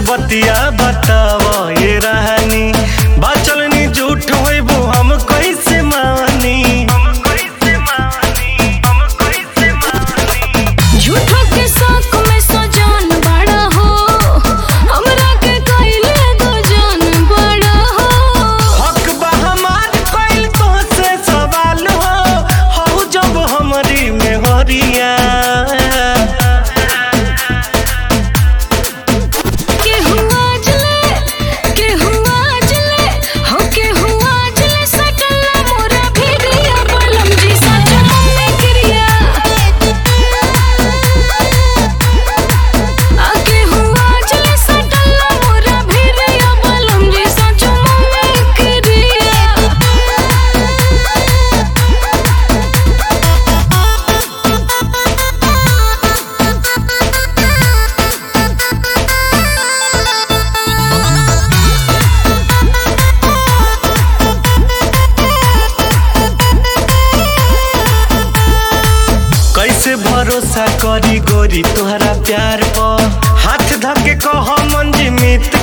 बतिया बताव ये रहनी बाचल नी झूठ होइबू हम कैसे मानी झूठो के शौक में सजान बड़ा हो हमरा के कइले दो जान बड़ा हो हक बा हमार कइल तोहसे सवाल हो हऊ जब हमरी में हरिया केहू आज ले केहू आज ले हो केहू आज ले सकला मोरा भिड़िया बलम जी सच मम्मी क्रिया आ केहू आज ले सकला मोरा भिड़िया बलम जी सच मम्मी क्रिया कैसे भरोसा करी गोरी तोहरा प्यार पर हाथ धके कह मंजी मित